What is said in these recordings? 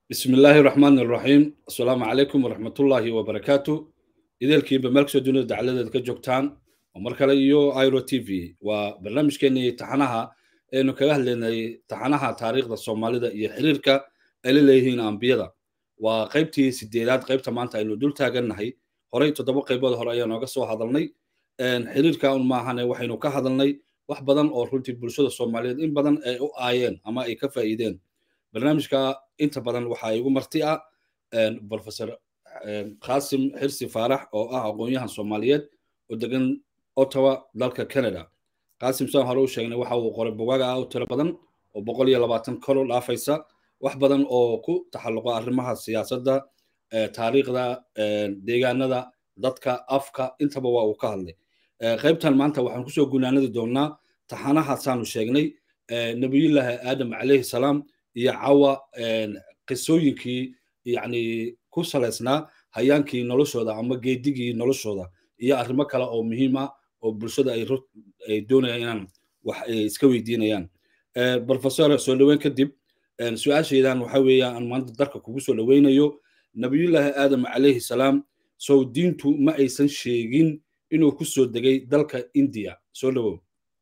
bismi illaahi raxmaan iraxiim assalaamu calaykum waraxmatullaahi wabarakaatu ideelkiiba meel kastoo dunida dacaladeeda ka joogtaan oo mar kale iyo iro t v waa barnaamijkeenii taxanaha aynu kaga hadlaynay taxanaha taariikhda soomaalida iyo xiriirka ay la leeyihiin ambiyada waa qaybtii sideedaad qaybta maanta aynu dul taagannahay horey toddoba qaybood hore ayaa nooga soo hadalnay xiriirka un maahane waxaynu ka hadalnay wax badan oo runtii bulshada soomaaliyeed in badan ay u aayeen ama ay ka faa'iideen barnaamijka inta badan waxaa igu marti ah professor qasim xirsi faarax oo ah aqoon-yahan soomaaliyeed oo degan ottawa dalka canada qasim saan hore u sheegnay waxa uu qoray bogaaga ah u tiro badan oo boqol iyo labaatan koro dhaafaysa wax badan oo ku taxalluqa arrimaha siyaasadda taariikhda deegaanada dadka afka intaba waa uu ka hadlay qaybtan maanta waxaan kusoo gunaanadi doonnaa taxanahasaanu sheegnay nabiyullaahi aadam calayhi salaam iyo cawa qisooyinkii yani ku salaysnaa hayaankii noloshooda ama geedigii noloshooda iyo arrimo kale oo muhiim ah oo bulshada ay doonayaan inaan wax iska weydiinayaan professor soo dhoweyn kadib su-aashaydan waxa weeya aan maanta darka kugu soo dhoweynayo nabiyullaahi aadam calayhi salaam sow diintu ma aysan sheegin inuu ku soo degay dalka indiya soo dhowow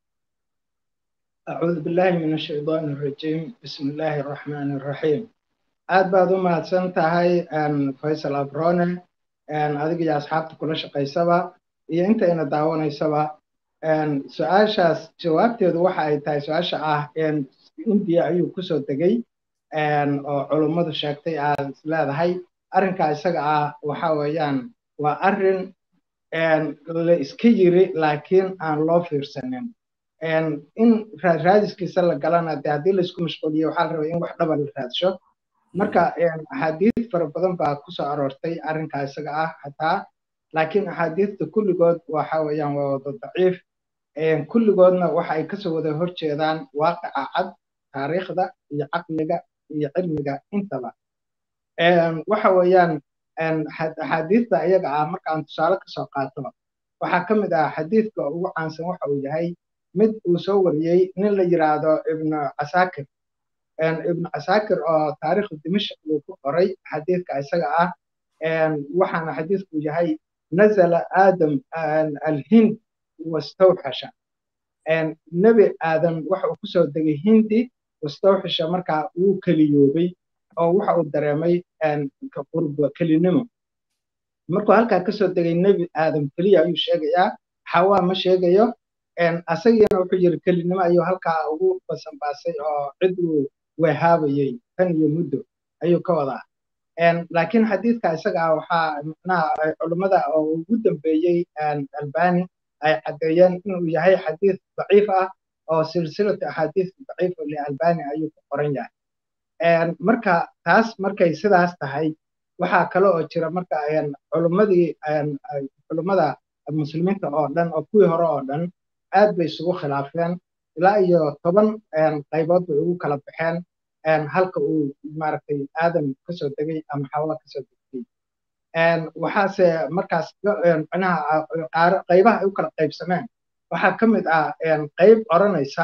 أعوذ بالله من الشيطان الرجيم بسم الله الرحمن الرحيم aad baad u mahadsan tahay faysal abrone adiga iyo asxaabta kula shaqaysaba iyo intayna daawanaysaba su-aashaas jawaabteedu waxa ay tahay su-aasha ah indiya ayuu kusoo degay oo culummadu sheegtay aad is leedahay arrinkaa isaga ah waxa weeyaan waa arrin la iska yiri laakiin aan loo fiirsanin in raadiskiisa la galana de haddii laisku mashquuliyo waxaa la rabaa in wax dhaba la raadsho marka axaadiis fara badan baa kusoo aroortay arrinkaa isaga ah xataa laakiin axaadiista kulligood waxa weeyaan waa wada daciif kulligoodna waxa ay kasoo wada horjeedaan waaqica cad taariikhda iyo caqliga iyo cilmiga intaba waxa weeyaan axaadiista iyaga ah markaan tusaale kasoo qaato waxaa ka mid ah xadiidka ugu caansan waxa uu yahay mid uu soo wariyey nin la yiraahdo ibnu casaakir ibnu casaakir oo taariikhda dimashq uu ku qoray xadiidka isaga ah waxaana xadiidku yahay nazala aadam alhind wastawxasha nebi aadam waxa uu kusoo degay hindi wastawxasha markaa wuu keliyoobay oo waxa uu dareemay qurbo kelinimo markuu halkaa kasoo degay nebi aadam keliya ayuu sheegayaa xawaa ma sheegayo asagiina wuxuu yiri kelinimo ayuu halkaa ugu basanbaasay oo cid uu weehaabayey tan iyo muddo ayuu ka wadaa laakiin xadiidka isaga ah waxaa macnaha culummada oo ugu dambeeyey albani ay caddeeyeen inuu yahay xadiid daciif ah oo silsilatu axaadiis daciif lialbani ayuu ku qoran yahay marka taas markay sidaas tahay waxaa kale oo jira marka culummadii culummada muslimiinta oo dhan oo kuwii hore oo dhan aad bay isugu khilaafeen ilaa iyo toban qaybood bay ugu kala baxeen halka uu maaragtay aadam kasoo degay ama xawa kasoo degtay waxaase markaas micnaha qaybaha ay u kala qaybsameen waxaa ka mid ah qayb odhanaysa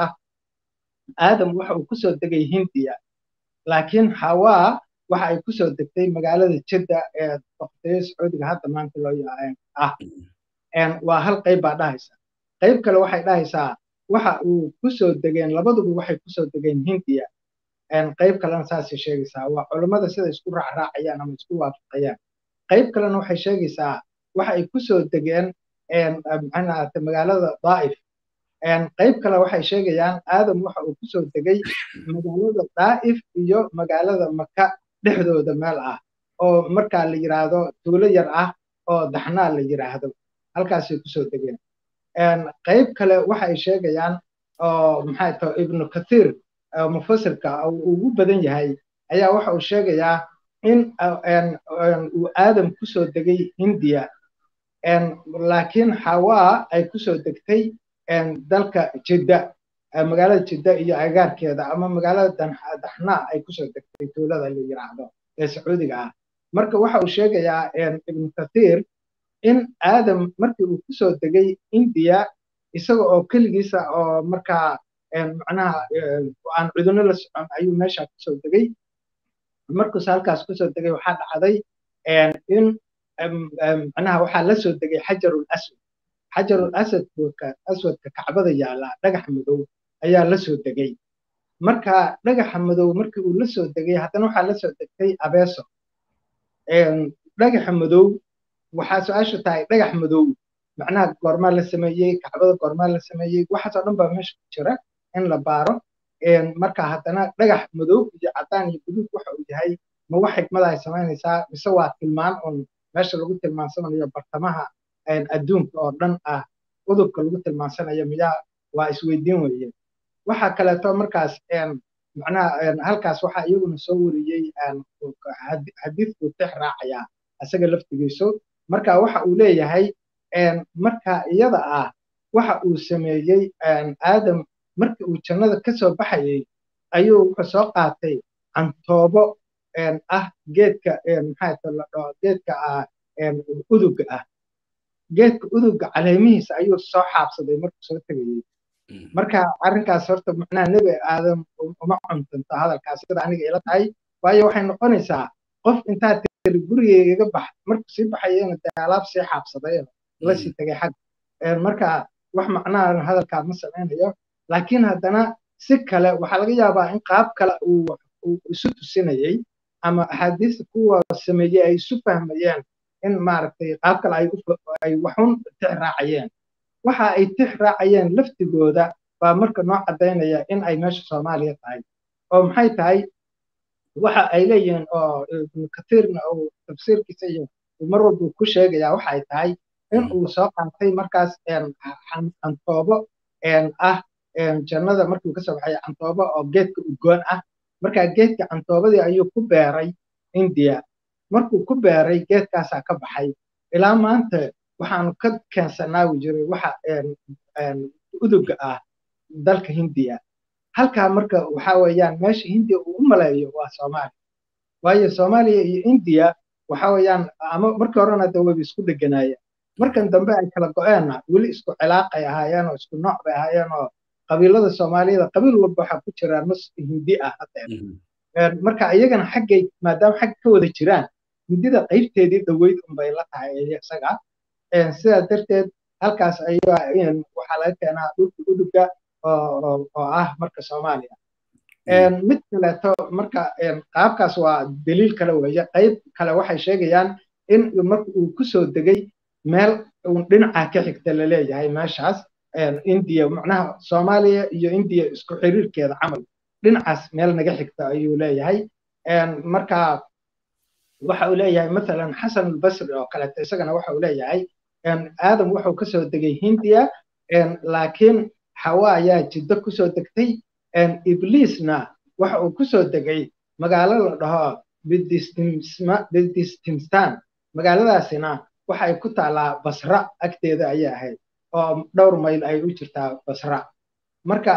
aadam waxa uu kusoo degay hindiya laakiin xawaa waxa ay kusoo degtay magaalada jidda ee boqortooyo sacuudiga hadda maanta loo ah waa hal qayb baa dhahaysa qayb kale waxay dhahaysaa waxa uu kusoo degeen labaduba waxay kusoo degeen hindiya qayb kalena saasay sheegaysaa waa culummada sida isku raacraacayaan ama isku waafaqayaan qayb kalena waxay sheegaysaa waxa ay kusoo degeen maxaanaate magaalada daa'if qayb kale waxay sheegayaan aadam waxa uu kusoo degay magaalada daa'if iyo magaalada maka dhexdooda meel ah oo markaa la yiraahdo tuulo yar ah oo daxnaa la yiraahdo halkaasay kusoo degeen qayb kale waxa ay sheegayaan oo maxay tahay ibnu kathiir mufasirka ugu badan yahay ayaa waxa uu sheegayaa in uu aadam kusoo degay hindiya laakiin xawaa ay kusoo degtay dalka jidda magaalada jidda iyo agaarkeeda ama magaalada daxnaa ay kusoo degtay tuulada la yiraahdo ee sacuudiga ah marka waxa uu sheegayaa ibnu kathiir in aadam markii uu kusoo degay indiya isaga oo keligiisa oo markaa macnaha aan cudurno la socon ayuu meesha kusoo degay markuuse halkaas kusoo degay waxaa dhacday in macnaha waxaa la soo degay xajarul aswad xajarul asadka aswadka kacbada yaala dhagax madow ayaa la soo degay marka dhagaxa madow markii uu la soo degay haddana waxaa la soo degtay abeeso dhagaxa madow waxaa su-aashu tahay dhagax madow macnaha goormaa la sameeyey kacbada goormaa la sameeyey waxaasoo dhan baa meesha ku jira in la baaro marka haddana dhagax madow iyo cadaan iyo guduud waxa uu yahay ma wax xikmada ay samaynaysaa mise waa tilmaan un meesha lagu tilmaansanayo bartamaha adduunka oo dhan ah udubka lagu tilmaansanayo miyaa waa isweydiin weeye waxa kaleeto markaas macnaha halkaas waxaa iyaguna soo wariyey xadiidku tix raacayaa isaga laftigiisu marka waxa uu leeyahay marka iyada ah waxa uu sameeyey aadam markii uu jannada ka soo baxayey ayuu wuxuu soo qaatay cantoobo ah geedka maxaa la dhaho geedka ah uduga ah geedka uduga caleemihiisa ayuu soo xaabsaday markuu soo tegayey marka arrinkaas horta macnaha nebi aadam uma cuntanto hadalkaas sida aniga ila tahay waayo waxay noqonaysaa qof intaa tiri gurigeyga bax markuu sii baxayena dee alaab sii xaabsaday la sii tegay xag marka wax macnaha hadalkaa ma samaynayo laakiin haddana si kale waxaa laga yaabaa in qaab kale uu isu tusinayey ama axaadiista kuwa sameeyey ay isu fahmayeen in maaragtay qaab kale ay waxun tix raacayeen waxa ay tix raacayeen laftigooda baa marka noo caddaynaya in ay meesha soomaaliya tahay oo maxay tahay waxa ay leeyihiin oo ibnu katiirna uu tafsiirkiisa iyo mar walba ku sheegaya waxa ay tahay in uu soo qaatay markaas cantoobo ah jannada markuu kasoo baxay cantoobo oo geedka udgoon ah marka geedka cantoobadii ayuu ku beeray indiya markuu ku beeray geedkaasaa ka baxay ilaa maanta waxaanu ka keensanaawi jiray waxa uduga ah dalka hindiya halkaa marka waxa weeyaan meesha hindiya uu u maleeyo waa soomaaliya waayo soomaaliya iyo indiya waxa weeyaan ama markii horena de wayba isku dheganaayeen markan dambe ay kala go-eenna weli isku cilaaqay ahaayeen oo isku nooc bay ahaayeen oo qabiilada soomaaliyada qabiil walba waxaa ku jira nus hindi ah hadeer marka iyagana xaggay maadaama xagga ka wada jiraan hindida qaybteedii dhaweyd unbay la tahay isaga sidaa darteed halkaas ayaa waxaa laga keenaa dhulka uduga oo ah marka soomaaliya mid kaleeto marka qaabkaas waa daliil kale weeye qayb kale waxay sheegayaan in marka uu kusoo degay meel dhinaca ka xigta laleeyahay meeshaas indiya macnaha soomaaliya iyo indiya isku xiriirkeeda camal dhinacaas meel naga xigta ayuu leeyahay marka waxa uu leeyahay masalan xasan albasri oo kaleeto isagana waxa uu leeyahay aadam wuxuu kasoo degay hindiya laakiin xawa ayaa jiddo kusoo degtay ibliisna waxa uu kusoo degay magaalo la dhaho bidistimstan magaaladaasina waxa ay ku taalaa basra agteeda ayay ahayd oo dhowr mayl ay u jirtaa basra marka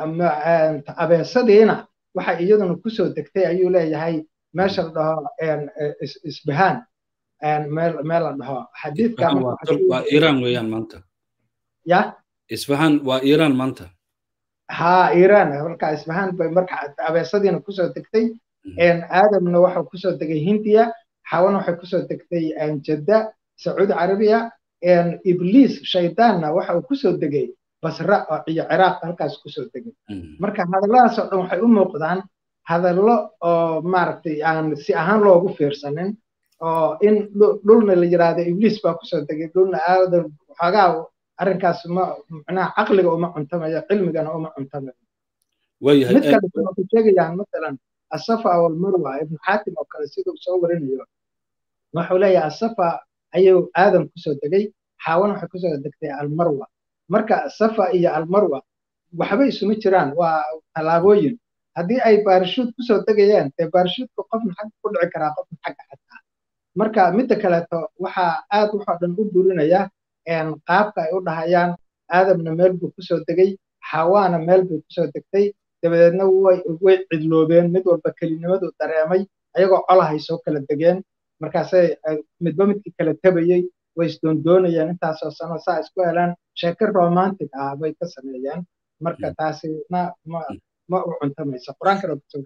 abeesadiina waxa iyaduna kusoo degtay ayuu leeyahay meesha la dhaho isbahaan meel la dhaho xadiidka waa iiraan weeyaan maanta ya isbahaan waa iiraan maanta ha iiraan marka isbahaan bay marka abeesadiina kusoo degtay aadamna waxau kusoo degay hindiya xawana waxay kusoo degtay jadda sacuudi carabiya ibliis shaydaanna waxa uu kusoo degay basra iyo ciraaq halkaas kusoo degay marka hadalladaasoo dhan waxay u muuqdaan hadallo oo maaragtay aan si ahaan loogu fiirsanin oo in dhulna la yiraahdo ibliis baa kusoo degay dhulna aadan waxoogaa arrinkaas ma macnaha caqliga uma cuntamayo cilmigana uma cuntamayo mid kale waxay sheegayaan masalan asafa walmarwa ibnu xaatim oo kale siduu soo warinayo wuxuu leeyahay asafa ayuu aadam kusoo degay xaawana waxay kusoo degtay almarwa marka safa iyo almarwa waxba isuma jiraan waa tallaabooyin haddii ay baarishuud kusoo degayaan dee baarishuudka qofna xagga ku dhici karaa qofna xagga xataa marka midda kaleeto waxaa aad waxoo dhan u burinaya qaabka ay u dhahayaan aadamna meel buu kusoo degay xawaana meel bay kusoo degtay dabadeedna way cidloobeen mid walba kelinimadu dareemay ayagoo colahay soo kala degeen markaasay midba midkii kala tabayey way isdoondoonayeen intaasoo sano saa isku helaan sheeke romantic ah bay ka sameeyeen marka taasina ma ma u cuntamayso qur-aankana kusoo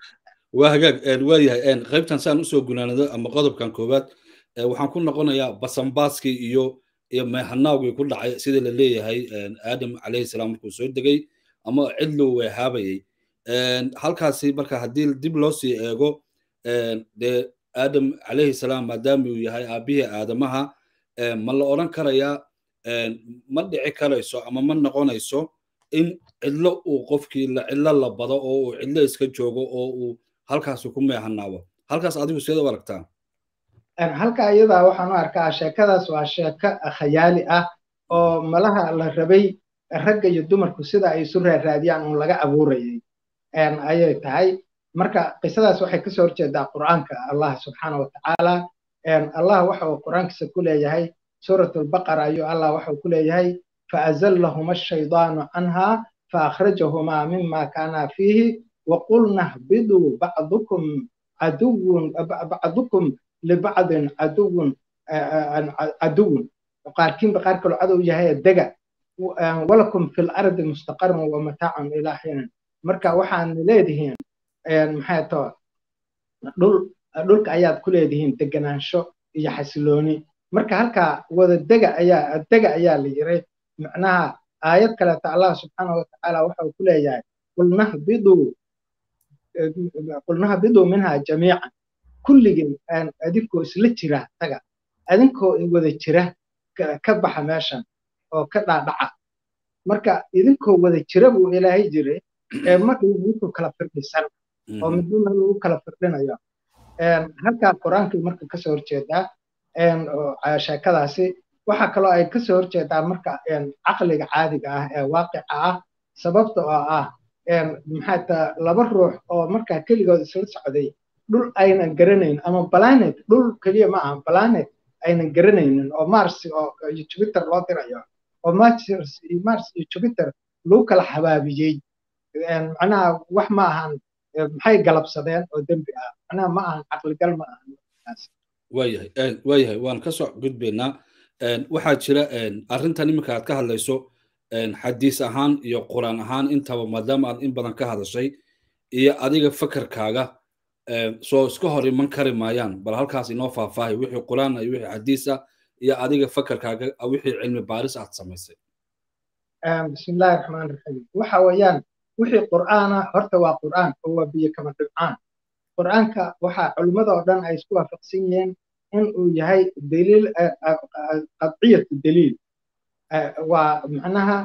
waa hagaag waa yahay qaybtan saan usoo gunaanado ama qodobkan koowaad waxaan ku noqonayaa basanbaaskii iyo iyo meehanaawgii ku dhacay sida la leeyahay aadam calayhi salaam markuu soo degay ama cidluu weehaabayay halkaasi marka haddii dib loo sii eego dee aadam calayhi salaam maadaama uu yahay aabbihii aadamaha ma la odhan karayaa ma dhici karayso ama ma noqonayso in cidlo uu qofkii cidlo la bado oo uu cidlo iska joogo oo uu halkaasi ku meehanaabo halkaas adigu seed u aragtaa halka iyadaa waxaan u arkaa sheekadaas waa sheeko khayaali ah oo malaha la rabay ragga iyo dumarku sida ay isu raaraadiyaan uun laga abuurayay ayay tahay marka qisadaas waxay kasoo horjeedaa qur'aanka allah subxaana watacaala allah waxa uu qur'aankiisa ku leeyahay suurat albaqara ayuu allah waxa uu ku leeyahay faazallahuma ashaydaanu canha faakhrajahuma mima kaana fiihi waqulna hbiduu bacdukum caduwun bacdukum libacdin caduwun caduwun qaarkiinba qaar kaloo cadow yahay dega walakum fi lardi mustaqarun wamataacun ilaa xiinin marka waxaan leedihiin maxay too dhul dhulka ayaad ku leedihiin deganaansho iyo xasilooni marka halkaa wada dega ayaa dega ayaa la yiri macnaha aayad kaleeta allah subxaana watacaala waxa uu ku leeyahay qulnahbiduu qulnahbiduu minha jamiican kulligin adinkoo isla jira taga adinkoo wada jira ka baxa meeshan oo ka dhaadhaca marka idinkoo wada jira buu ilaahay jiray ma idinkoo kala firdhisan oo midnima lagu kala firdhinayo halkaa qur-aankii marka kasoo horjeedaa sheekadaasi waxaa kaloo ay kasoo horjeedaa marka caqliga caadiga ah ee waaqica ah sababta oo ah maxaa taa laba ruux oo markaa keligood isla socday dhul aynan garanayn ama planet dhul keliya ma aha planet aynan garanaynin oo mars oo iyo jupiter loo dirayo oo mars mars iyo jupiter lagu kala xabaabiyey macnaha wax ma ahan maxay galabsadeen oo dembi ah macnaha ma ahan caqligal ma ahan waayahay waayahay waan ka soo gudbaynaa waxaa jira arrintan iminka aad ka hadlayso xadiis ahaan iyo quraan ahaan intaba maadaama aad in badan ka hadashay iyo adiga fakarkaaga soo iska hor iman kari maayaan bal halkaas inoo faahfaahay wixii quraan iyo wixii xadiisa iyo adiga fakarkaaga wixii cilmi baaris aad samaysay bismillahi raxmaan raxiim waxa weeyaan wixii qur'aana horta waa qur'aan oo waa biyo kama dhibcaan qur'aanka waxa culimmada oo dhan ay isku waafaqsan yihiin in uu yahay daliil qadciyatu daliil waa macnaha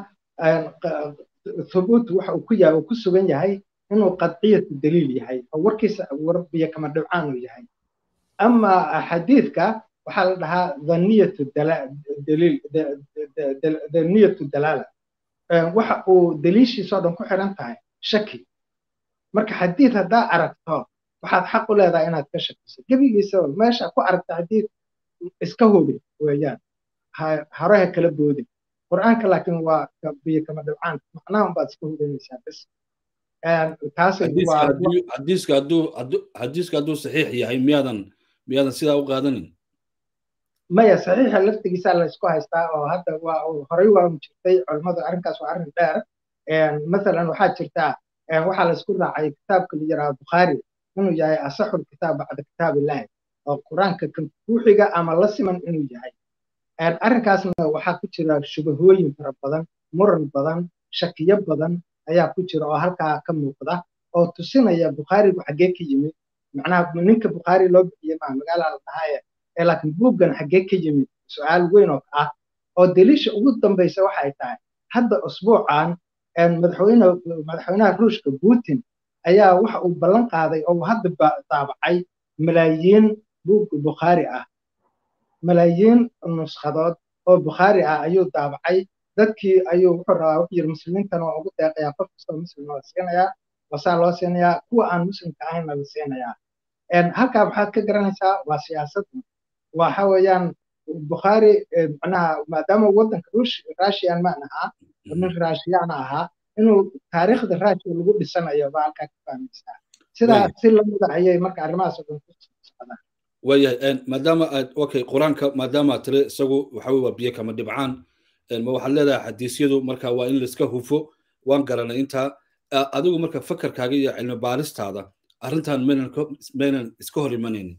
thubuut waxa uu ku yahay uu ku sugan yahay inuu qadciyatu daliil yahay oo warkiisa war biyo kama dhibcaan uu yahay ama xadiidka waxaa la dhahaa dhaniyatu daliil dhaniyatu dalaala waxa uu daliishiisoo dhan ku xiran tahay shaki marka xadiid haddaa aragto waxaad xaq u leedahay inaad ka shakiso gebigiisaba meesha ku aragta xadiid iska hubi weeyaan horeha kala boodin qur'aanka laakiin waa biyo kama dhibcaan macnaha unbaad iska hubinaysaa bes xadiiska hadduu xadiiska hadduu saxiix yahay miyaadan miyaadan sidaa u qaadanin maya saxiixa laftigiisa la isku haystaa oo hadda waa horey waa jirtay culimmadu arrinkaas waa arrin dheer masalan waxaa jirtaa waxaa la isku raacay kitaabka la yidhaha bukhaari inuu yahay asaxul kitaab bacda kitaab illaahi oo qur-aanka kan ruuxiga ama la siman inuu yahay arrinkaasna waxaa ku jira shubahooyin fara badan muran badan shakiyo badan ayaa ku jira oo halkaa ka muuqda oo tusinaya bukhaarigu xaggee ka yimid macnaha ninka bukhaari loo bixiyey maa magaala la dhahaaye ee laakiin buuggan xaggee ka yimid su-aal weyn oo ah oo daliisha ugu dambaysa waxay tahay hadda usbuucan madaxweyne madaxweynaha ruushka putin ayaa waxa uu ballan qaaday oo hadda daabacay malaayiin buug bukhaari ah malaayiin nuskhadood oo bukhaari ah ayuu daabacay dadkii ayuu wuxuu rabaa wuxuu yiri muslimiintana waa ugu deeqayaa qof kastoo muslim la siinayaa wasaa loo siinayaa kuwa aan muslimka ahaynna la siinayaa halkaa maxaad ka garanaysaa waa siyaasad waxa weeyaan bukhaari macnaha maadaama waddanka russian maan ahaa nin raashiyana ahaa inuu taariikhda raashiya lagu dhisanayo baa halkaa ka fahmaysaa sidaa si lamida ayay marka arrimahaas oo dhan ku socdaan waayahay maadaama aad okay qur-aanka maadaama aad tiri isagu waxa weye waa biyo kama dhibcaan ma waxaad leedahay xadiisyadu marka waa in laiska hufo waan garanay intaa adigu marka fakarkaaga iyo cilmi baaristaada arrintan maynan maynan iska hor imanaynin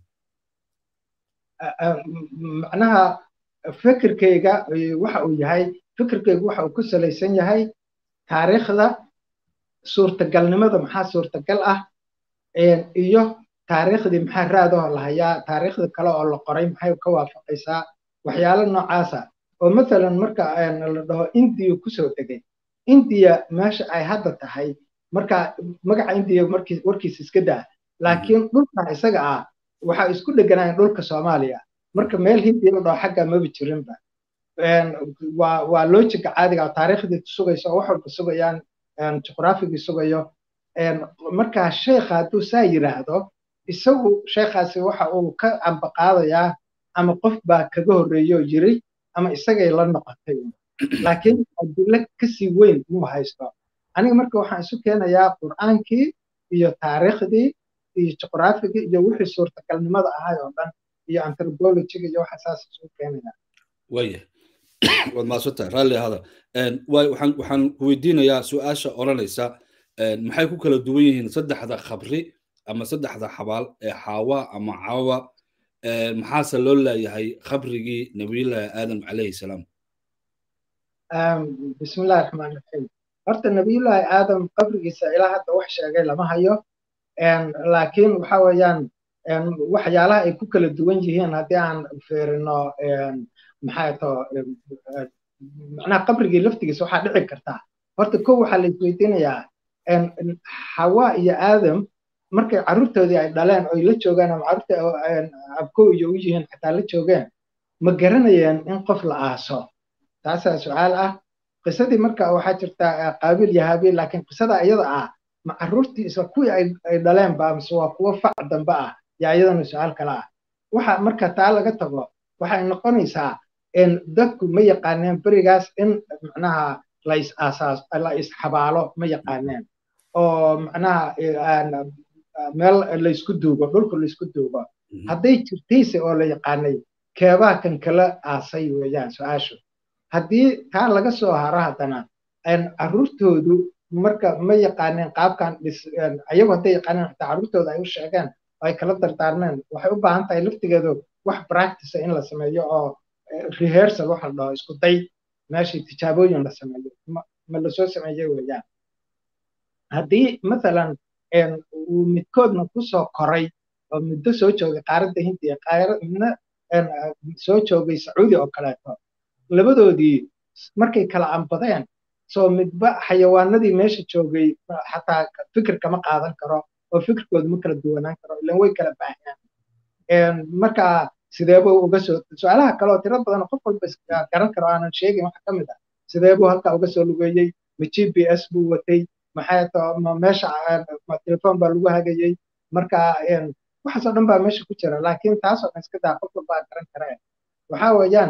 macnaha fikirkayga waxa uu yahay fikirkaygu waxa uu ku salaysan yahay taariikhda suurtagalnimada maxaa suurtagal ah iyo taariikhdii maxaa raadoo la hayaa taariikhda kale oo la qoray maxay ka waafaqaysaa waxyaalo noocaasa oo mathalan marka la dhaho indiya kusoo degay indiya meesha ay hadda tahay marka magaca indiya markii warkiisa iska daa laakiin dhulka isaga ah waxaa isku dheganaayeen dhulka soomaaliya marka meel hindiya la dhaho xagga maba jirinba waa waa lojiga caadiga taariikhdii sugayso oo wax walba sugayaan juqraafigii sugayo marka sheekha hadduu saa yidhaahdo isagu sheekhaasi waxa uu ka ambaqaadayaa ama qof baa kaga horreeyo yiri ama isagay la noqotay laakiin adilo kasii weyn muu haysto aniga marka waxaan isu keenayaa qur'aankii iyo taariikhdii iyo juqraafigii iyo wixii suurtagalnimada ahay oo dhan iyo anthropologiga iyo waxa saas isu keenaya waya waad maadsantahay raalli ahada waxaan waxaan ku weydiinayaa su-aasha odhanaysa maxay ku kala duwan yihiin saddexda khabri ama saddexda xabaal ee xaawa ama cawa maxaase loo leeyahay khabrigii nabiyullaahi aadam calayhi salaam bismillahi raxmaan raxiim horta nabiyullaahi aadam qabrigiisa ilaa hadda wax sheegay lama hayo laakiin waxa weeyaan waxyaalaha ay ku kala duwan yihiin haddii aan fiirino maxaa to macnaha qabrigii laftigiisa waxaa dhici kartaa horta kow waxaa la isweydiinayaa xawa iyo aadam markay carruurtoodii ay dhaleen oy la joogaan ama carruurta abkow iyo u yihiin xataa la joogeen ma garanayeen in qof la aaso taasaa su-aal ah qisadii marka waxaa jirta qaabiil iyo haabiil laakiin qisada iyada ah ma carruurtii isla kuwii ay dhaleen ba mise waa kuwo fac dambe ah yaa iyadana su-aal kale ah waxa marka taa laga tago waxay noqonaysaa dadku ma yaqaaneen berigaas in macnaha la is aasaas la isxabaalo ma yaqaaneen oo macnaha meel laysku duugo dhulka laysku duugo hadday jirtayse oo la yaqaanay keebaa kan kala aasay weeyaan su-aashu haddii taa laga soo haro haddana carruurtoodu marka ma yaqaaneen qaabkan dhis ayagu hadday yaqaaneen xataa carruurtooda ay u sheegeen oo ay kala dardaarmeen waxay u baahan tahay laftigeedu wax practice in la sameeyo oo rehearsal waxa la dhaho isku day meeshii tijaabooyin la sameeyo ma lasoo sameeyey weeyaan haddii mathalan uu midkoodna ku soo koray oo muddo soo joogay qaaradda hindiya midna soo joogay sacuudi oo kaleeto labadoodii markay kala ambadeen soo midba xayawaanadii meesha joogay xataa fikir kama qaadan karo oo fikirkoodu ma kala duwanaan karo ilan way kala baahiyaan marka sideebuu uga soo su-aalaha kale oo tiro badan qof walba garan karo aanan sheegin waxa ka mid ah sideebuu halkaa uga soo lugeeyey ma g p s buu watay maxay to ma meesha ma telefon baa lagu hagayey marka waxaasoo dhan baa meesha ku jira laakiin taasoo dhan iska daa qof walbaa garan kareen waxa weeyaan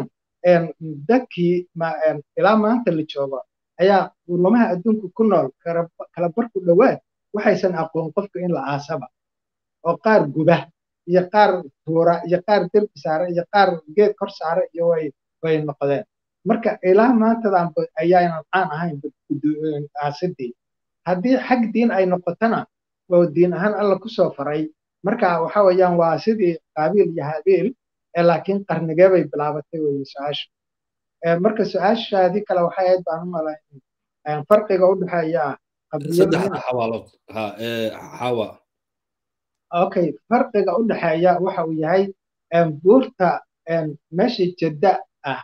dadkii ilaa maanta la joogo ayaa ulamaha adduunka ku nool kala barku dhowaad waxaysan aqoon qofka in la aasaba oo qaar guba iyo qaar tuura iyo qaar derbi saare iyo qaar geed kor saare iyo way way noqdeen marka ilaa maantadan ayaanan caan ahayn aasidii haddii xag diin ay noqotona oo diin ahaan alla kusoo faray marka waxa weeyaan waa sidii qaabiil iyo haabiil laakiin qarnigee bay bilaabatay weye su-aasha marka su-aashaadii kale waxay ahayd baan u malayn farqiga u dhexeeya saddexda xabaalood ha xawa okay farqiga u dhexeeya waxa uu yahay buurta meeshii jadda ah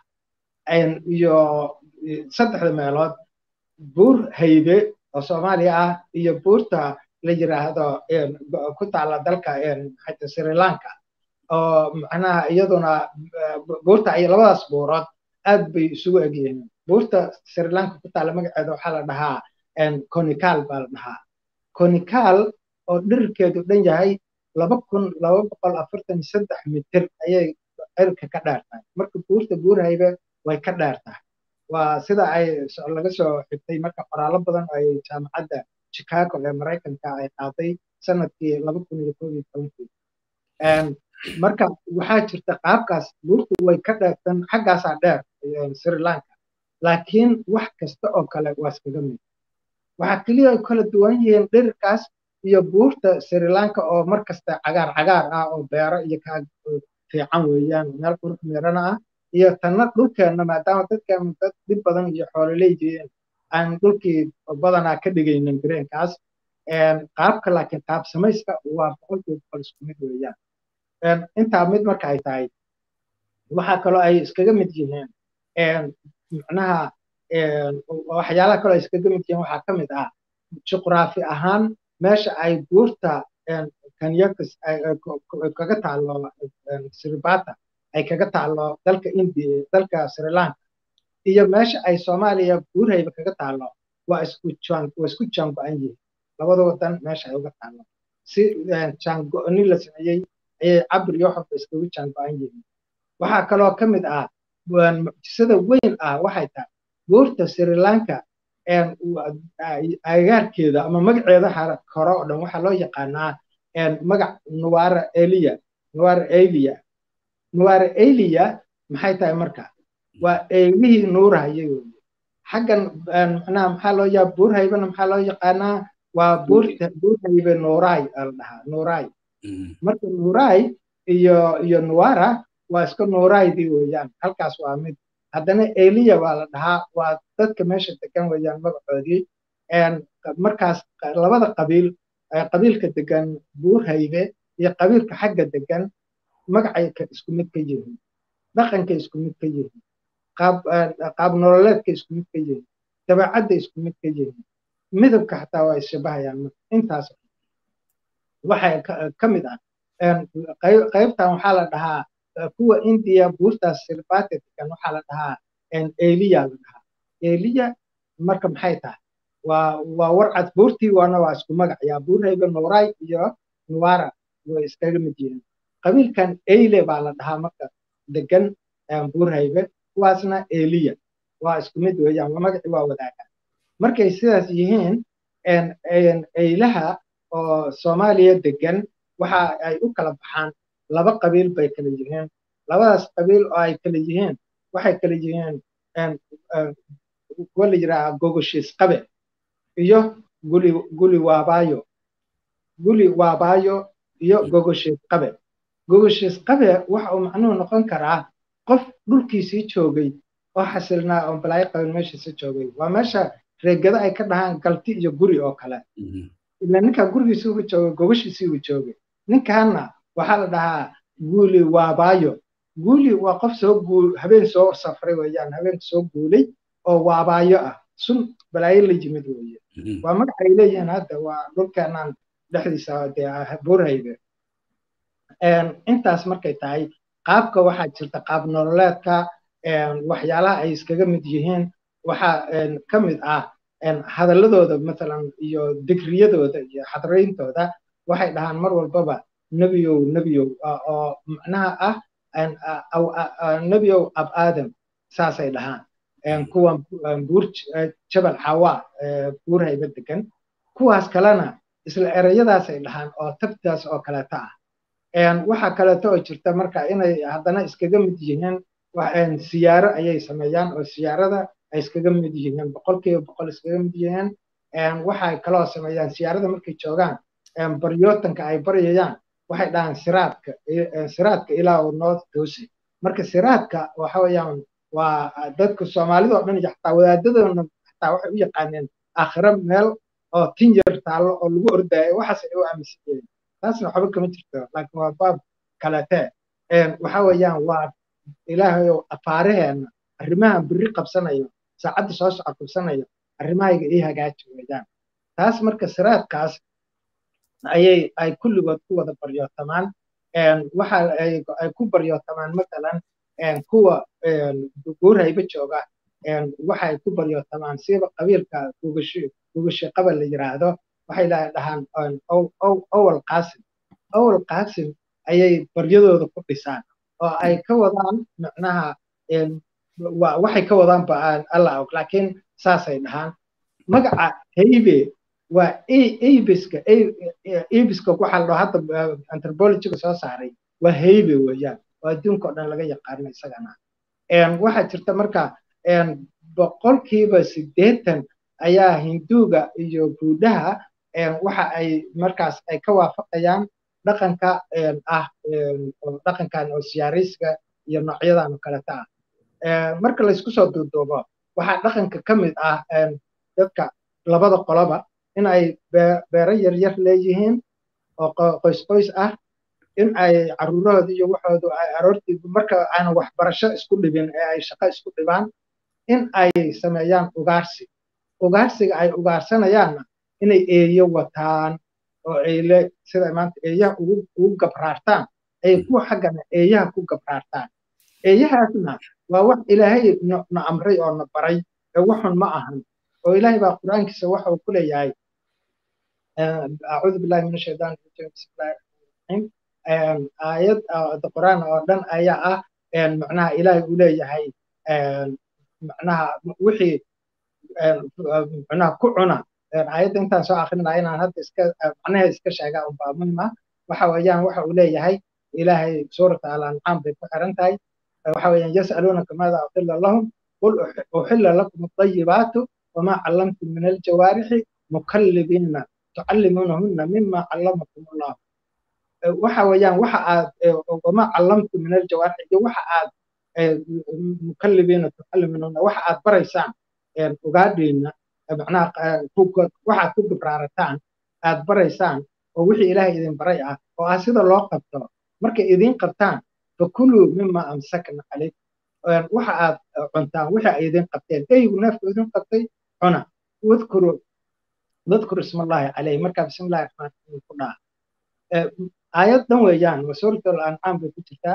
iyo saddexda meelood buur haybe oo soomaaliya ah iyo buurta la yiraahdo ku taala dalka xata sri lanka oo macnaha iyaduna buurta ay labadaas buurood aad bay isugu egyihiin buurta sri lanka ku taala magaceeda waxaa la dhahaa conical baa la dhahaa conical oo dhirirkeedu dhan yahay laba kun laba boqol afartan iyo saddex mitir ayay cirka ka dheer tahay marka buurta buurhaybe way ka dheer tahay waa sida ay laga soo xigtay marka qoraallo badan ay jaamacadda chicago ee maraykanka ay qaaday sanadkii laba kun iyo koob iyo tobankii marka waxaa jirta qaabkaas buurtu way ka dheertan xaggaasaa dheer sri lanka laakiin wax kasta oo kale waa iskaga mid waxaa keliya ay kala duwan yihiin dhirirkaas iyo buurta sri lanka oo mar kasta cagaar cagaar ah oo beero iyo kaa fiican weeyaan meel qurux meerana ah iyo tanna dhulkeenna maadaama dadkeenu dad dhib badan iyo xoololeydeen aan dhulkii badanaa ka dhigaynin greenkaas qaabka laakiin qaab samayska waa boqolkiiba boqol isku mid weeyaan intaa mid marka ay tahay waxaa kaloo ay iskaga mid yihiin macnaha waxyaalaha kaloo ay iskaga mid yihiin waxaa ka mid ah juqraafi ahaan meesha ay buurta kanyakas kaga taalo siribata ay kaga taalo dalka india dalka sri lanka iyo meesha ay soomaaliya buurhayba kaga taalo waa isku waa isku jaango-an yihiin labada wadan meesha ay uga taalo si jaango-ni la sameeyey ayay cabir iyo xobba iskagu jaango-an yihiin waxaa kaloo ka mid ah mucjisada weyn ah waxay tahay buurta sri lanka agaarkeeda ama magaceeda hore oo dhan waxaa loo yaqaanaa magac nuwara eliya nuwara eliya nuwara eliya maxay tahay marka waa eegihii nuurahaya weye xaggan macnaha maxaa loo yaa buurhaybana maxaa loo yaqaanaa waa buurta buurhaybe nuuray la dhahaa nuuray marka nuuray iyo iyo nuwara waa iska nuuraydii weeyaan halkaas waa mid haddana eliya waa la dhahaa waa dadka meesha degan weeyaan magacoodii markaas labada qabiil qabiilka degan buurhaybe iyo qabiilka xagga degan magacay isku mid ka yihiin dhaqanka isku mid ka yihiin qaab nololeedka isku mid ka yihiin dabeecadda isku mid ka yihiin midabka xataa waa isshabahayaan intaas waxay ka mid ah qaybtan waxaa la dhahaa kuwa indiya buurtaas sirbate degan waxaa la dhahaa eliya la dhahaa eliya marka maxay tahay waa waa warcad buurtii waana waa isku magac yaa buurhayba nuuray iyo nuwara way iskaga mid yihiin qabiilkan eyle baa la dhahaa marka degan buurhaybe kuwaasna eliya waa isku mid weeyaan magacii waa wadaagaan markay sidaas yihiin eylaha oo soomaaliya degan waxa ay u kala baxaan laba qabiil bay kala yihiin labadaas qabiil oo ay kala yihiin waxay kala yihiin kuwa la yidhaaha gogoshiis qabe iyo guli guli waabaayo guli waabaayo iyo gogoshiis qabe gogoshiis qabe waxa uu macnuhu noqon karaa qof dhulkiisii joogay oo xasilnaa oo balaayo qabin meeshiisa joogay waa meesha reegada ay ka dhahaan galti iyo guri oo kale ila ninkan gurigiisii uu joogay gogoshiisii uu joogay ninkaanna waxaa la dhahaa guuli waabaayo guuli waa qof soo guul habeen soo safray weeyaan habeen soo guulay oo waabaayo ah sun balaayo la yimid weeye waa magac ay leeyihiin hadda waa dhulkeenaan dhexdiisa dee buurhaybe intaas markay tahay qaabka waxaa jirta qaab nololeedka waxyaalaha ay iskaga mid yihiin waxaa ka mid ah hadalladooda mathalan iyo digriyadooda iyo xadrayntooda waxay dhahaan mar walbaba nebiyow nebiyow oo macnaha ah nebiyow ab aadam saasay dhahaan kuwan buur jabal xawa buur hayba degan kuwaas kalena isla ereyadaasay dhahaan oo tabtaas oo kaleeta ah waxaa kaleeto oo jirta marka inay haddana iskaga mid yihiin siyaaro ayay sameeyaan oo siyaarada ay iskaga mid yihiin boqolkiiba boqol iskaga mid yihiin waxay kaloo sameeyaan siyaarada markay joogaan baryootanka ay baryayaan waxay dhahaan siraadka siraadka ilaa uu noo toosi marka siraadka waxa weeyaan waa dadka soomaalida oo dhan iyo xataa wadaadadoona xataa waxay u yaqaaneen aakhiro meel oo tin yar taallo oo lagu ordaayo waxaas ay u aaminsan yihiin taasna waxba kama jirto laakiin waa baab kalete waxa weeyaan waa ilaahayow afaaraheenna arrimahan biri qabsanayo saacadda soo soco qabsanayo arrimahayga ii hagaaji weeyaan taas marka siraadkaas ayay ay kulligood ku wada baryootamaan waxa ay ku baryootamaan matalan kuwa guurhayba jooga waxay ku baryootamaan siba qabiilka gugashi qabal la yiraahdo waxay dhahaan owal qaasim owal qaasim ayay baryadooda ku dhisaan oo ay ka wadaan macnaha waxay ka wadaan ba alla og laakiin saasay dhahaan magaca haybe waa abiska abiska waxa la dhaho hadda anthropologiga soo saaray waa haybe weeyaan oo adduunka oo dhan laga yaqaano isagana waxaa jirta marka boqolkiiba siddeetan ayaa hinduuga iyo buudhaha waxa ay markaas ay ka waafaqayaan dhaqanka ah dhaqankan oo siyaaraysiga iyo noocyadan oo kaleta ah marka laysku soo duuduubo waxaa dhaqanka ka mid ah dadka labada qoloba in ay beero yaryar leeyihiin oo qoys qoys ah in ay caruurahooda iyo waxoodu ay aroortii marka aanan waxbarasho isku dhibin ee ay shaqo isku dhibaan in ay sameeyaan ugaarsi ugaarsiga ay ugaarsanayaanna inay eeyo wataan oo eyle sida maanta eeyaha ugu gabraartaan ay kuwa xaggana eeyaha ku gabraartaan eeyahaasna waa wax ilaahay na amray oo na baray ee waxun ma ahan oo ilaahay baa qur-aankiisa waxa uu ku leeyahay acuudu billahi min ashaytaan rajim bismillahi raxmaaniraxiim aayad quraan oo dhan ayaa ah macnaha ilaahay uu leeyahay macnaha wixii macnaha ku cuna aayadda intaan soo akrinaya inaan hadda iska macnaha iska sheegaa unbaa muhim ah waxa weeyaan waxa uu leeyahay ilaahay suurata al-ancaam bay ku xiran tahay waxa weeyaan yas'aluunaka maada uxilla lahum qul uxilla lakum at-tayyibaatu wamaa callamtum min aljawaarixi mukallibiina tucallimuunahunna mima callamakum allah waxa weeyaan waxa aad wamaa callamtum min aljawaarixi iyo waxa aad mukallibiina tucallimuunahunna waxa aad baraysaan ugaadhiina macnaha waxaad ku gibraarataan aad baraysaan oo wixii ilaahay idin baray ah oo ah sida loo qabto markay idin qabtaan fakuluu mima amsakna calayk waxa aad cuntaan wixii ay idin qabteen eygu neefku idin qabtay cuna wadkuru wadkuru ismallahi calayh markaa bismillahi raxmaan raxiim ku dhaha aayad dhan weeyaan waa suuratul ancaam bay ku jirtaa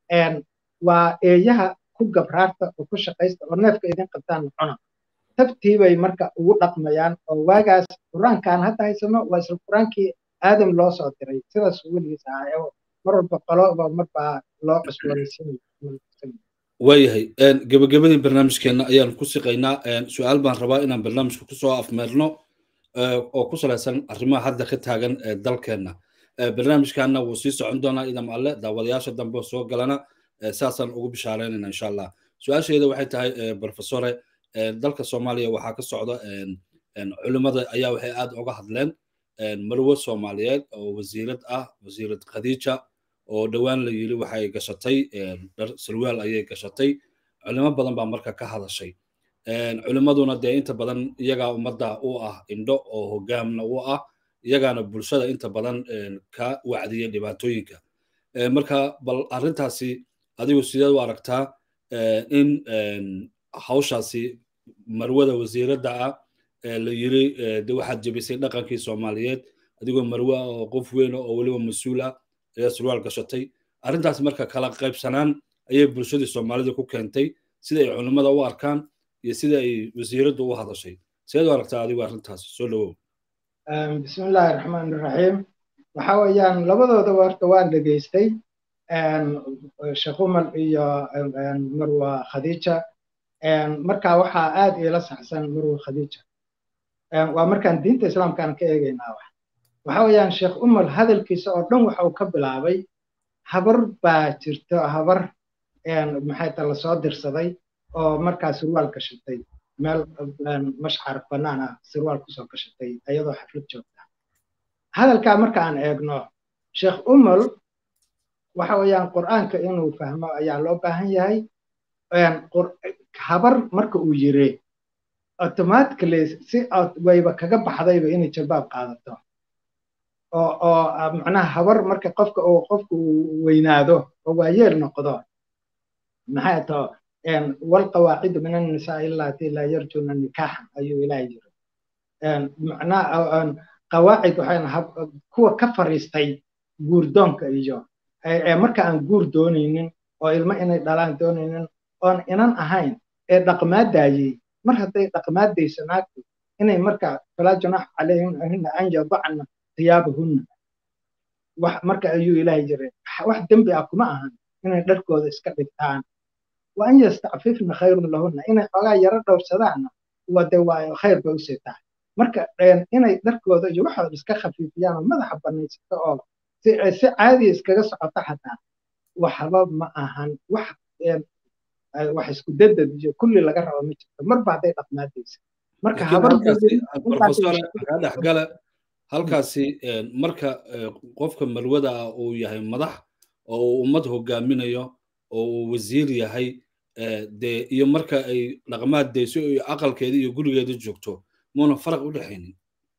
waa eeyaha ku gabraarta oo ku shaqaysta oo neefka idin qabtaan cuna tabtii bay marka ugu dhaqmayaan oo waagaas qur-aankaan hadda haysano waa isla qur-aankii aadam loo soo diray sidaas weligiis ahaa mar walba qoloba marbaa loo cusboonaysiin waayahay gebagabadii barnaamijkeenna ayaan ku siqaynaa su-aal baan rabaa inaan barnaamijka kusoo afmeerno oo ku salaysan arrimaha hadda ka taagan dalkeenna barnaamijkaana wuu sii socon doonaa idam alle daawadayaasha dambe soo galana saasaan ugu bishaaraynayna insha allah su-aasheeda waxay tahay profesore dalka soomaaliya waxaa ka socda culimmada ayaa waxay aad uga hadleen marwo soomaaliyeed oo wasiirad ah wasiirad khadiija oo dhowaan la yiri waxay gashatay dhar sarwaal ayay gashatay culimo badan baa marka ka hadashay culimmaduna dee inta badan iyagaa ummadda u ah indho oo hogaamna u ah iyagaana bulshada inta badan ka wacdiya dhibaatooyinka marka bal arrintaasi adigu sideed u aragtaa in hawshaasi marwada wasiiradda ah la yiri de waxaad jebisay dhaqankii soomaaliyeed adigoo marwe ah oo qof weyn oo weliba mas-uul ah ayaa surwaal gashatay arrintaas marka kala qaybsanaan ayay bulshadii soomaalida ku keentay sida ay culimmada u arkaan iyo sida ay wasiiraddu u hadashay sideed u aragtaa adigu arrintaas soo dhawow bismillaahi raxmaan raxiim waxa weeyaan labadooda horta waan dhegaystay sheekh umal iyo marwa khadiija marka waxaa aad iila saxsan marwa khadiija waa markaan diinta islaamkaan ka eegaynaa wax waxa weeyaan sheekh umal hadalkiisa oo dhan waxa uu ka bilaabay habar baa jirto habar maxay ta lasoo dirsaday oo markaa surwaal gashatay meel mashcar bannaan ah surwaal kusoo gashatay iyadoo xaflad joogta hadalkaa marka aan eegno sheekh umal waxa weeyaan qur'aanka inuu fahmo ayaa loo baahan yahay habar marka uu yiri automatically si wayba kaga baxdayba inay jalbaab qaadato oo oo macnaha habar marka qofka uu qofku uu weynaado oo waayeel noqdo maxay to walqawaacidu min annisaa illati laa yarjuna nikaaxan ayuu ilaahay yiri macnaha qawaacid waxayna kuwa ka fariistay guurdoonka iyo marka aan guur doonaynin oo ilmo inay dhalaan doonaynin oon inan ahayn ee dhaqmaadaayey mar hadday dhaqmaadayso naagtu inay marka falaa junaaxa calayhina an yadacna thiyaabahunna wax marka ayuu ilaahay jiray wax dembi ah kuma ahan inay dharkooda iska dhigtaan wa an yastacfifna khayrun lahunna inay xoogaa yaro dhowrsadaanna wade waa khayr bay usii tahay marka inay dharkooda iyo waxooda iska khafiifiyaan oo madaxa banaysato oo si caadiya iskaga socoto xataa waxba ma ahan wax wax isku dadad iyo kulli laga rabo ma jirto marba hadday dhaqmaadaysa marka dhexgale halkaasi marka qofka malwada ah uu yahay madax oo uu ummad hogaaminayo oo uu wasiir yahay dee iyo marka ay dhaqmaad dayso iyo aqalkeeda iyo gurigeeda joogto muuna faraq u dhexaynin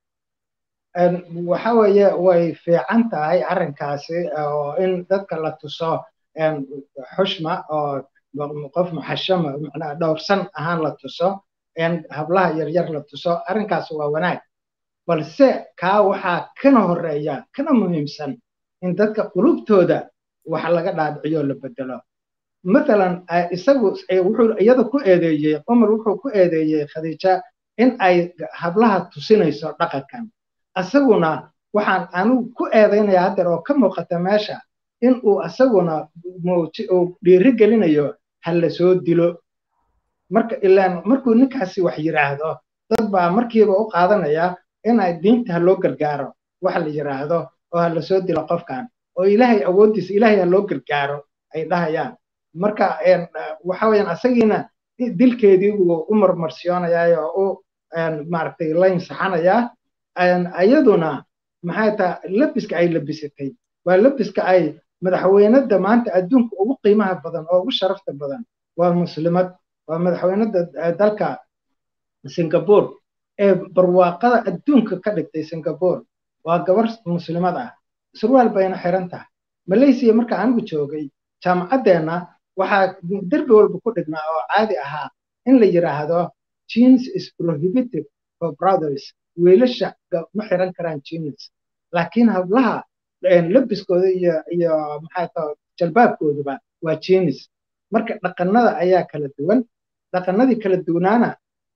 waxa weeye way fiican tahay arrinkaasi oo in dadka la tuso xushma oo qof muxashama macnaha dhowrsan ahaan la tuso hablaha yaryar la tuso arrinkaas waa wanaag balse kaa waxaa kana horeeya kana muhiimsan in dadka qulubtooda wax laga dhaadhiciyo la bedelo mathalan isagu wuxuu iyada ku eedeeyey cumar wuxuu ku eedeeyey khadiija in ay hablaha tusinayso dhaqankan asaguna waxaan anigu ku eedaynaya haddeer oo ka muuqata meesha in uu asaguna uu dhiiri gelinayo ha la soo dilo marka ilaan markuu ninkaasi wax yidhaahdo dad baa markiiba u qaadanaya in ay diinta ha loo gargaaro waxa la yidhaahdo oo ha la soo dilo qofkan oo ilaahay awooddiisa ilaahay ha loo gargaaro ay dhahayaan marka waxa weeyaan asagiina dilkeedii buu u marmarsiyoonaya oo u maaragtay layn saxanayaa ayaduna maxay taha labiska ay labisatay waa labiska ay madaxweynada maanta adduunka ugu qiimaha badan oo ugu sharafta badan waa muslimad waa madaxweynada dalka singapore ee barwaaqada adduunka ka dhigtay singapore waa gabar muslimad ah surwaal bayna xiran tahay malaysia marka anigu joogay jaamacaddeenna waxaa derbi walba ku dhignaa oo caadi ahaa in la yidhaahdo jeans is prohibited for brothers wiilasha ma xiran karaan jeans laakiin hablaha labiskooda iyo iyo maxaa taa jalbaabkooduba waa jeans marka dhaqanada ayaa kala duwan dhaqanadii kala duwanaana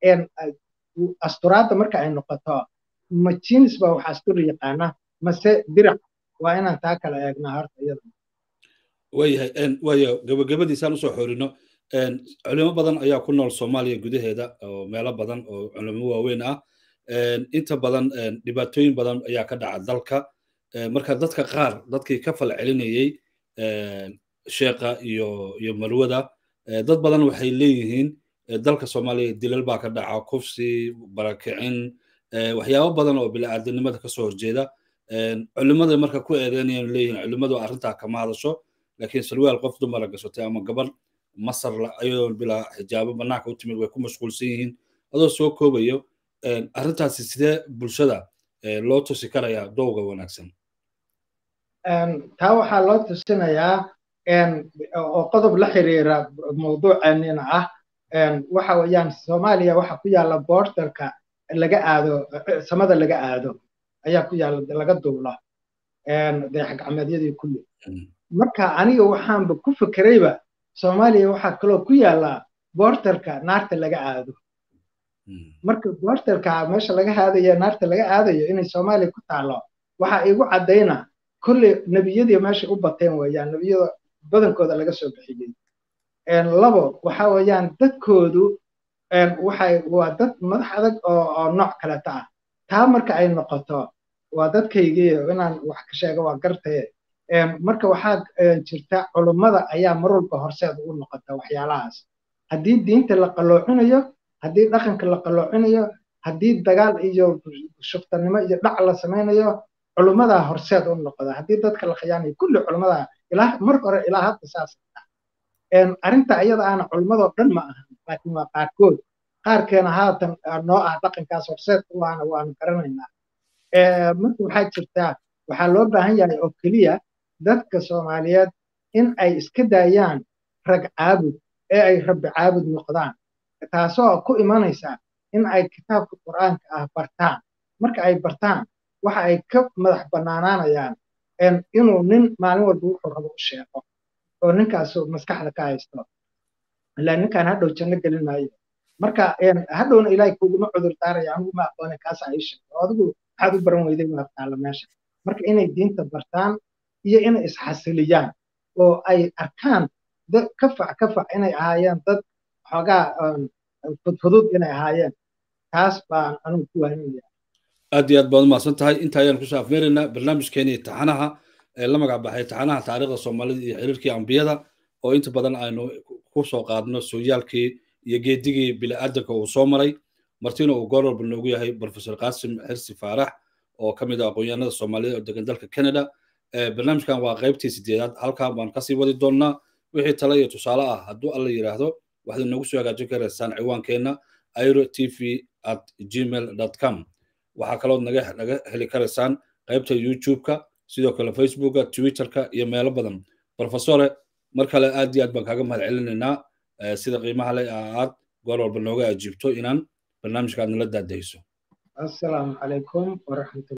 asturaadda marka ay noqoto ma jeans baa wax asturi yaqaana mase dirac waa inaan taa kala eegnaa horta iyada waayahay waayo gabagabadiisaan usoo xorino culimo badan ayaa ku nool soomaaliya gudaheeda oo meelo badan oo culimo waaweyn ah inta badan dhibaatooyin badan ayaa ka dhaca dalka marka dadka qaar dadkii ka fal celinayey sheekha iyo iyo malwada dad badan waxay leeyihiin dalka soomaaliya dilal baa ka dhaca kufsi barakicin waxyaabo badan oo bini'aadanimada kasoo horjeeda culimada marka ku eedeynayaan leeyihiin culimadu arrintaa kama hadasho laakiin sarwaal qof dumara gashatay ama gabar masar ayadoo bilaa xijaabo banaanka u timid way ku mashquulsan yihiin adoo soo koobayo arrintaasi sidee bulshada loo tusi karayaa dowga wanaagsan taa waxaa loo tusinayaa oo qodob la xiriira mawduuceennina ah waxa weeyaan soomaaliya waxa ku yaalla boordarka laga aado samada laga aado ayaa ku yaalla laga duulo dayax gacmeedyadii kulli marka aniga waxaanba ku fikerayba soomaaliya waxaa kaloo ku yaalla boordarka naarta laga aado marka boordarka meesha laga aadayo naarta laga aadayo inay soomaaliya ku taalo waxaa igu caddayna kolley nebiyadii meesha u bateen weeyaan nebiyada badankooda laga soo bixiyey labo waxa weeyaan dadkoodu waxay waa dad madax adag oo oo nooc kaleta ah taa marka ay noqoto waa dadkaygii inaan wax ka sheego waa gartaye marka waxaa jirta culummada ayaa mar walba horseed ugu noqota waxyaalahaas haddii diinta la qalloocinayo haddii dhaqanka la qalloocinayo haddii dagaal iyo shuftanimo iyo dhac la samaynayo culummadaa horseed u noqda haddii dadka la khiyaanayo kulli culummadaa ilaa mar hore ilaa hadda saas arrinta iyada aana culummadoo dhan ma ahan laakiin waa qaarkood qaarkeena haatan noo ah dhaqankaas horseed u ahna waanu garanaynaa marka waxaa jirtaa waxaa loo baahan yahay oo keliya dadka soomaaliyeed in ay iska daayaan rag caabud ee ay rabbi caabud noqdaan taasoo ku imanaysa in ay kitaabka qur'aanka ah bartaan marka ay bartaan waxa ay ka madax bannaanaanayaan inuu nin maalin walba wuxuu rabo u sheego oo ninkaasu maskaxda ka haysto ilaa ninkaan hadhow janno gelin maayo marka hadhowna ilaahay kuguma cudur daaraya anigu ma aqoone kaasa ii sheegto adigu maxaad u baran weyday waa taalla meesha marka inay diinta bartaan iyo inay isxasiliyaan oo ay arkaan dad kafac kafac inay ahaayeen dad xoogaa fudfudud inay ahaayeen taas baan anigu ku waaninaya aad iyo aad baad umahadsan tahay inta ayaan kusoo afmeeraynaa barnaamijkeeni taxanaha ee la magac baxay taxanaha taariikhda soomaalida iyo xiriirkii ambiyada oo inta badan aynu ku soo qaadno sooyaalkii iyo geedigii bini'aadanka uu soo maray martina uu goor walba noogu yahay profesor qaasim xirsi faarax oo ka mid ah aqoonyahanada soomaalida oo degan dalka canada barnaamijkan waa qaybtii sideedaad halkan baan kasii wadi doonnaa wixii tale iyo tusaale ah hadduu alla yidhaahdo waxaad inagu soo hagaajin karaysaan ciwaankeenna airo t v at gmail com waxaa kalood naga naga heli karaysaan qaybta youtube-ka sidoo kale facebooka twitterka iyo meelo badan profesore mar kale aad iyo aad baan kaaga mahad celinaynaa sida qiimaha le aad goor walba nooga ajiibto inaan barnaamijka aad nala daadahayso assalaamu calaykum waraxmatu